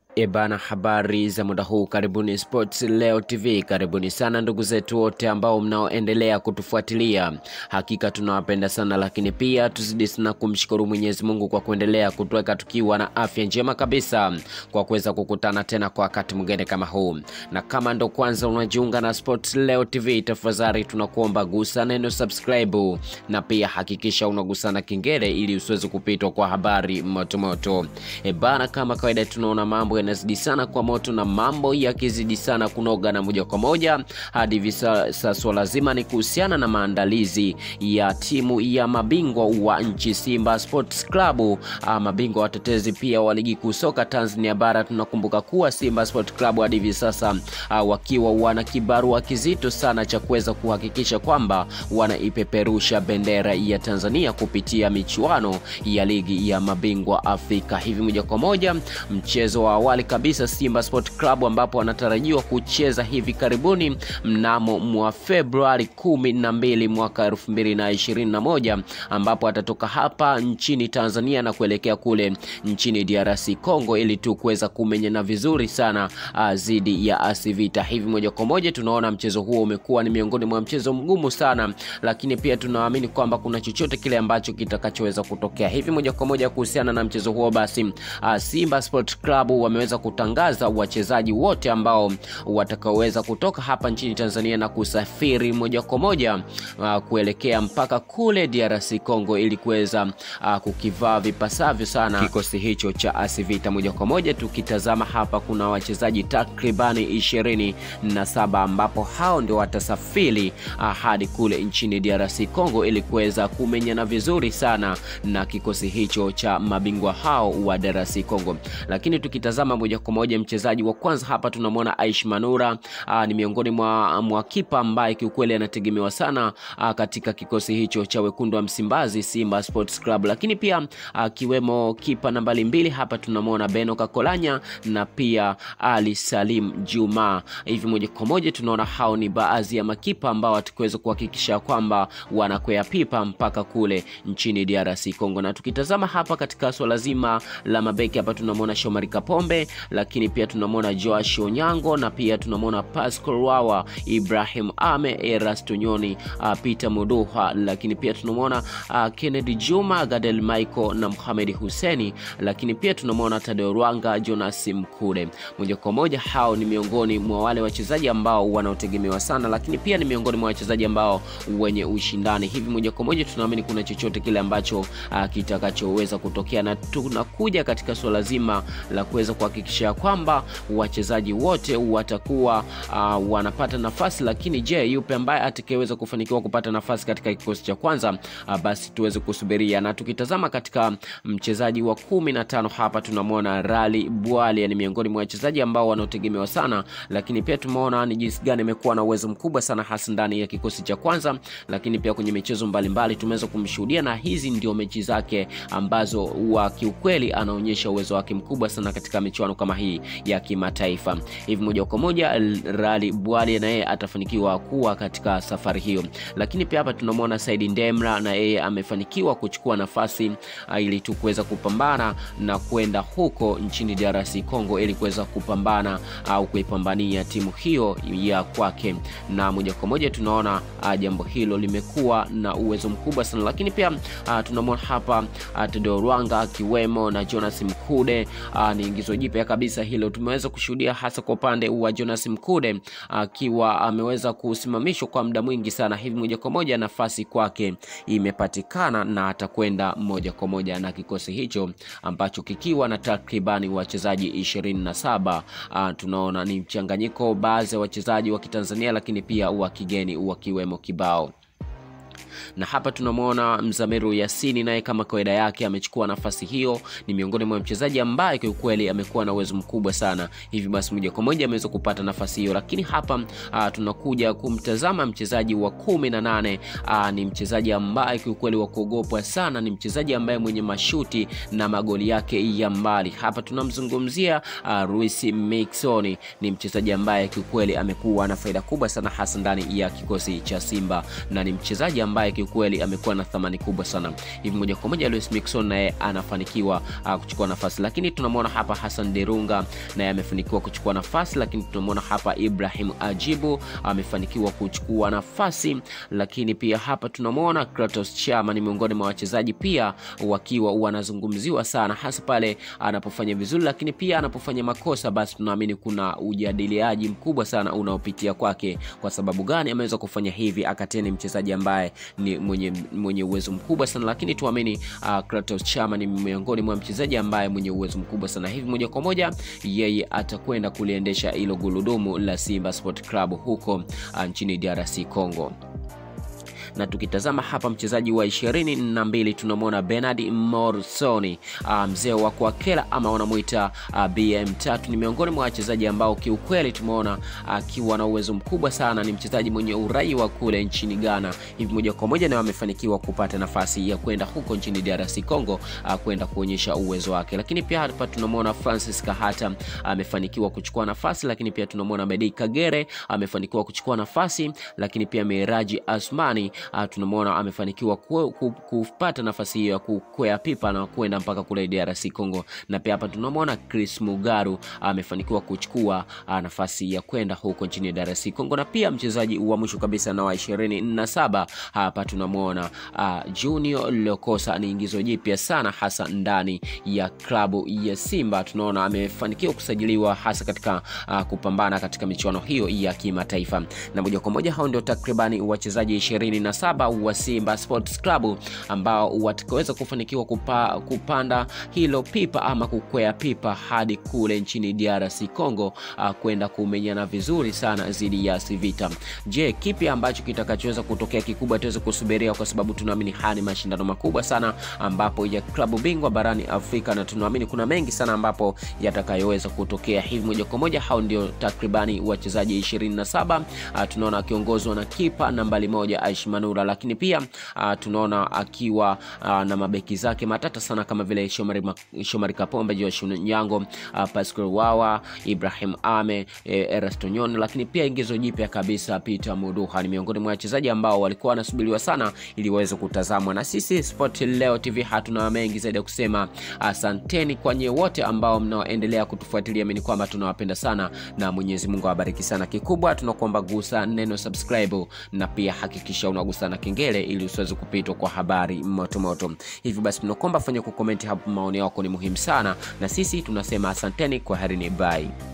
Ebana, habari za muda huu, karibuni Sports Leo TV. Karibuni sana ndugu zetu wote ambao mnaoendelea kutufuatilia, hakika tunawapenda sana, lakini pia tuzidi sana kumshukuru Mwenyezi Mungu kwa kuendelea kutuweka tukiwa na afya njema kabisa, kwa kuweza kukutana tena kwa wakati mwingine kama huu. Na kama ndo kwanza unajiunga na Sports Leo TV, tafadhali tunakuomba gusa neno subscribe, na pia hakikisha unagusa na kengele ili usiweze kupitwa kwa habari motomoto. Ebana, kama kawaida tunaona mambo yanazidi sana kwa moto na mambo yakizidi sana kunoga, na moja kwa moja hadi hivi sasa swala zima ni kuhusiana na maandalizi ya timu ya mabingwa wa nchi Simba Sports Club, ah, mabingwa watetezi pia wa ligi kuu soka Tanzania bara. Tunakumbuka kuwa Simba Sports Club hadi hivi sasa ah, wakiwa wana kibarua kizito sana cha kuweza kuhakikisha kwamba wanaipeperusha bendera ya Tanzania kupitia michuano ya ligi ya mabingwa Afrika. Hivi moja kwa moja mchezo wa awali kabisa Simba Sport Club ambapo wanatarajiwa kucheza hivi karibuni mnamo mwa Februari kumi na mbili mwaka elfu mbili na ishirini na moja ambapo atatoka hapa nchini Tanzania na kuelekea kule nchini DRC Congo ili tu kuweza kumenyana vizuri sana dhidi ya AS Vita. Hivi moja kwa moja tunaona mchezo huo umekuwa ni miongoni mwa mchezo mgumu sana, lakini pia tunaamini kwamba kuna chochote kile ambacho kitakachoweza kutokea. Hivi moja kwa moja kuhusiana na mchezo huo basi, uh, Simba Sport Club wameweza kutangaza wachezaji wote ambao watakaoweza kutoka hapa nchini Tanzania na kusafiri moja kwa moja uh, kuelekea mpaka kule DRC Congo ili kuweza uh, kukivaa vipasavyo sana kikosi hicho cha AS Vita. Moja kwa moja tukitazama hapa, kuna wachezaji takribani ishirini na saba ambapo hao ndio watasafiri uh, hadi kule nchini DRC Congo ili kuweza kumenyana vizuri sana na kikosi hicho cha mabingwa hao wa DRC Congo. Lakini tukitazama moja kwa moja mchezaji wa kwanza hapa tunamwona Aish Manura. Aa, ni miongoni mwa, mwa kipa ambaye kiukweli anategemewa sana aa, katika kikosi hicho cha wekundu wa Msimbazi Simba Sports Club, lakini pia akiwemo kipa nambari mbili hapa tunamwona Beno Kakolanya na pia Ali Salim Juma. Hivi moja kwa moja tunaona hao ni baadhi ya makipa ambao watakuweza kuhakikisha kwamba wanakwea pipa mpaka kule nchini DRC Congo. Na tukitazama hapa katika swala zima la mabeki hapa tunamwona Shomari Kapombe, lakini pia tunamwona Joash Onyango na pia tunamwona Pascal Wawa, Ibrahim Ame, Erasto Nyoni, uh, Peter Muduha, lakini pia tunamwona uh, Kennedy Juma, Gadel Michael na Mohamed Huseni, lakini pia tunamwona Tadeo Rwanga, Jonas Mkude. Moja kwa moja hao ni miongoni mwa wale wachezaji ambao wanaotegemewa sana, lakini pia ni miongoni mwa wachezaji ambao wenye ushindani. Hivi moja kwa moja tunaamini kuna chochote kile ambacho uh, kitakachoweza kutokea, na tunakuja katika suala zima la kuweza kuhakikisha kwamba wachezaji wote watakuwa uh, wanapata nafasi. Lakini je, yupe ambaye atakayeweza kufanikiwa kupata nafasi katika kikosi cha kwanza? Uh, basi tuweze kusubiria. Na tukitazama katika mchezaji wa kumi na tano hapa tunamwona Rali Bwali, ni miongoni mwa wachezaji ambao wanaotegemewa sana, lakini pia tumeona ni jinsi gani amekuwa na uwezo mkubwa sana hasa ndani ya kikosi cha kwanza, lakini pia kwenye michezo mbalimbali tumeweza kumshuhudia, na hizi ndio mechi zake ambazo wa kiukweli anaonyesha uwezo wake mkubwa sana katika michuano kama hii ya kimataifa. Hivi moja kwa moja Rali Bwali na yeye atafanikiwa kuwa katika safari hiyo, lakini pia hapa tunamwona Saidi Ndemra na yeye amefanikiwa kuchukua nafasi uh, ili tu kuweza kupambana na kwenda huko nchini DRC Congo ili kuweza kupambana au uh, kuipambania timu hiyo ya kwake, na moja kwa moja tunaona uh, jambo hilo limekuwa na uwezo mkubwa sana, lakini pia uh, tunamwona hapa uh, Tedeo Rwanga akiwemo na Jonas Mkude uh, ni ingizo jipya kabisa hilo tumeweza kushuhudia hasa kwa upande wa Jonas Mkude akiwa uh, ameweza kusimamishwa kwa muda mwingi sana. Hivi moja kwa moja nafasi kwake imepatikana na atakwenda moja kwa moja na kikosi hicho ambacho kikiwa na takribani wachezaji ishirini na saba. Uh, tunaona ni mchanganyiko baadhi ya wachezaji wa Kitanzania lakini pia wa kigeni wakiwemo kibao na hapa tunamwona Mzamiru Yasini naye kama kawaida yake amechukua nafasi hiyo. Ni miongoni mwa mchezaji ambaye kiukweli amekuwa na uwezo mkubwa sana, hivi basi moja kwa moja ameweza kupata nafasi hiyo. Lakini hapa uh, tunakuja kumtazama mchezaji wa kumi na nane. Uh, ni mchezaji ambaye kiukweli wa kuogopwa sana, ni mchezaji ambaye mwenye mashuti na magoli yake ya mbali. Hapa tunamzungumzia uh, Luis Miquissone, ni mchezaji ambaye kiukweli amekuwa na faida kubwa sana hasa ndani ya kikosi cha Simba na ni mchezaji ambaye kiukweli amekuwa na thamani kubwa sana. Hivi moja kwa moja Luis Mixon naye anafanikiwa uh, kuchukua nafasi, lakini tunamwona hapa Hassan Derunga naye amefanikiwa kuchukua nafasi, lakini tunamwona hapa Ibrahim Ajibu amefanikiwa kuchukua nafasi, lakini pia hapa tunamwona Kratos Chama ni miongoni mwa wachezaji pia wakiwa wanazungumziwa sana, hasa pale anapofanya vizuri, lakini pia anapofanya makosa, basi tunaamini kuna ujadiliaji mkubwa sana unaopitia kwake. Kwa sababu gani ameweza kufanya hivi? Akatia ni mchezaji ambaye ni mwenye, mwenye uwezo mkubwa sana, lakini tuamini uh, Kratos Chama ni miongoni mwa mchezaji ambaye mwenye uwezo mkubwa sana, hivi moja kwa moja yeye atakwenda kuliendesha hilo gurudumu la Simba Sport Club huko uh, nchini DRC Congo na tukitazama hapa mchezaji wa ishirini na mbili tunamwona Bernard Morsoni uh, mzee wa Kwakela ama wanamuita uh, BM3 ni miongoni mwa wachezaji ambao kiukweli tumeona akiwa uh, na uwezo mkubwa sana. Ni mchezaji mwenye urai wa kule nchini Ghana, hivi moja kwa moja na amefanikiwa kupata nafasi ya kwenda huko nchini DRC Congo uh, kwenda kuonyesha uwezo wake. Lakini pia hapa tunamwona Francis Kahata amefanikiwa uh, kuchukua nafasi, lakini pia tunamwona Medi Kagere amefanikiwa uh, kuchukua nafasi, lakini pia Miraji Asmani Uh, tunamwona amefanikiwa ku, ku, kupata nafasi hiyo ya kukwea pipa na kwenda mpaka kule DRC Congo, na pia hapa tunamwona Chris Mugaru amefanikiwa uh, kuchukua uh, nafasi ya kwenda huko nchini DRC Congo, na pia mchezaji wa mwisho kabisa na wa ishirini na saba hapa tunamwona uh, Junior Lokosa. Ni ingizo jipya sana hasa ndani ya klabu ya Simba. Tunaona amefanikiwa kusajiliwa hasa katika uh, kupambana katika michuano hiyo ya kimataifa, na moja kwa moja hao ndio takribani wachezaji ishirini na saba wa Simba Sports Club ambao watakaweza kufanikiwa kupa, kupanda hilo pipa ama kukwea pipa hadi kule nchini DRC Congo uh, kwenda kumenyana vizuri sana dhidi ya Civita. Je, kipi ambacho kitakachoweza kutokea kikubwa tuweze kusubiria, kwa sababu tunaamini haya ni mashindano makubwa sana ambapo ya klabu bingwa barani Afrika, na tunaamini kuna mengi sana ambapo yatakayoweza kutokea. Hivi moja kwa moja hao ndio takribani wachezaji 27 uh, tunaona akiongozwa na kipa nambari moja Aish Manura, lakini pia uh, tunaona akiwa uh, na mabeki zake matata sana kama vile Shomari, Shomari Kapombe, Josh Nyango, uh, Pascal Wawa, Ibrahim Ame, e, Erastonyon, lakini pia ingizo jipya kabisa Peter Muduha ni miongoni mwa wachezaji ambao walikuwa wanasubiriwa sana ili waweze kutazamwa. Na sisi Sport Leo TV hatuna mengi zaidi ya kusema, asanteni kwa nyie wote ambao mnaoendelea kutufuatilia. Mimi ni kwamba tunawapenda sana na Mwenyezi Mungu awabariki sana. Kikubwa tunakuomba gusa neno subscribe na pia hakikisha unagusa na kengele ili usiweze kupitwa kwa habari motomoto. Hivyo basi tunakuomba fanya kukomenti hapo, maoni yako ni muhimu sana, na sisi tunasema asanteni, kwa herini, bye.